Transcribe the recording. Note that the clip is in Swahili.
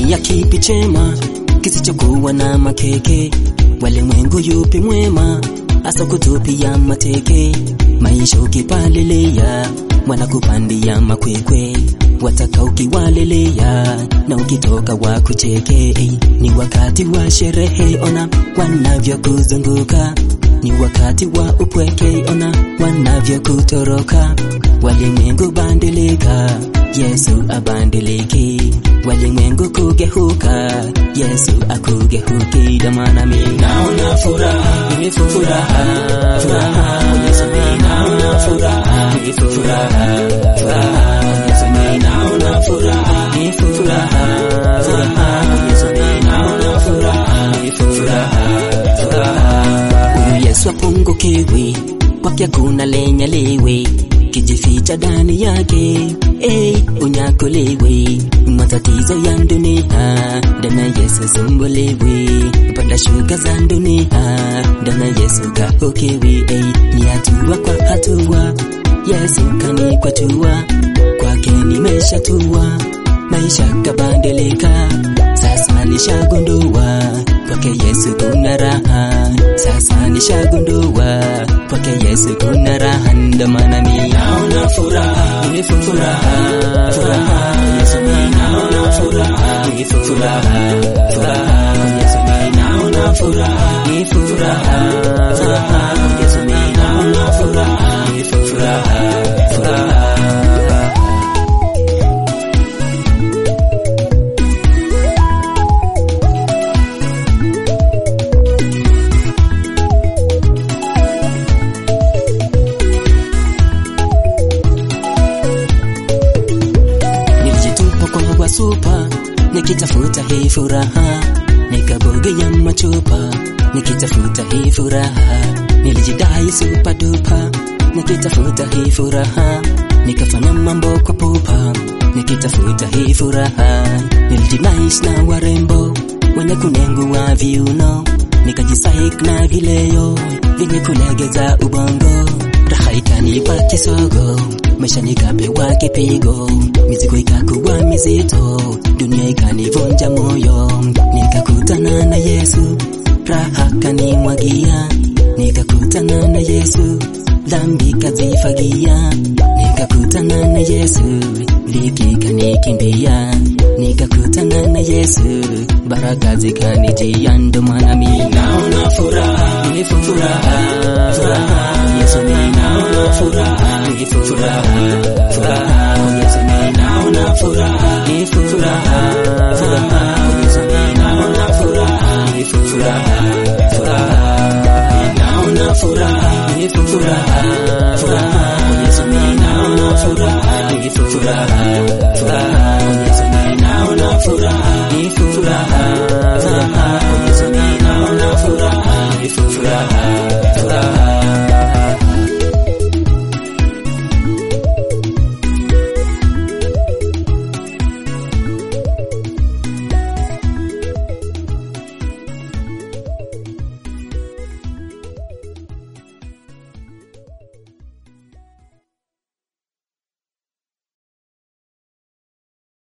Ni ya kipi chema kisichokuwa na makeke? Walimwengu yupi mwema hasa kutupia mateke? Maisha ukipalilia wanakupandia makwekwe, wataka ukiwalelea na ukitoka wakucheke. Ni wakati wa sherehe, ona wanavyokuzunguka ni wakati wa upweke, ona wanavyokutoroka. Walimwengu bandilika, Yesu abandiliki. Walimwengu kugeuka, Yesu akugeuki. Damana mimi naona furaha, ni furaha, furaha, Yesu mimi naona furaha, ni furaha, furaha, Yesu mimi naona furaha, ni furaha, furaha, Yesu mimi naona furaha, ni furaha, furaha. Huyu Yesu apungukiwi, kwake kuna lenye liwe kijificha ndani yake, hey, unyakuliwe matatizo ya dunia, ndana Yesu sumbuliwi, panda shuka za dunia, ndana Yesu kaokewi, hey, ni hatua kwa hatua, Yesu kanikwatua, kwake nimeshatua, maisha kabadilika, sasa nishagundua kwake Yesu kuna raha, sasa nishagundua kwake Yesu kuna raha, ndo maana mimi naona furaha, ni furaha, furaha, Yesu mimi naona furaha, ni furaha, furaha, Yesu mimi naona furaha, ni furaha, furaha, Yesu mimi naona furaha, ni furaha, furaha. Nilijitupa kwa wasupa nikitafuta hii furaha, nikabogea machupa nikitafuta hii furaha, nilijidai super duper nikitafuta hii furaha, nikafanya mambo kwa pupa nikitafuta hii furaha, nilijinais na warembo wenye kunengua viuno, nikajisahik na vileo vyenye kulegeza ubongo, raha ikanipa kisogo maisha nikapewa kipigo, mizigo ikakuwa mizito, dunia ikanivunja moyo, nikakutana na Yesu, raha kanimwagia, nikakutana na Yesu, dhambi kazifagia, nikakutana na Yesu, dhiki kanikimbia, nikakutana na Yesu, baraka zikanijia, ndo maana mimi naona furaha, ni furaha, furaha, Yesu mimi naona furaha, ni furaha, furaha, Yesu mimi naona furaha, ni furaha,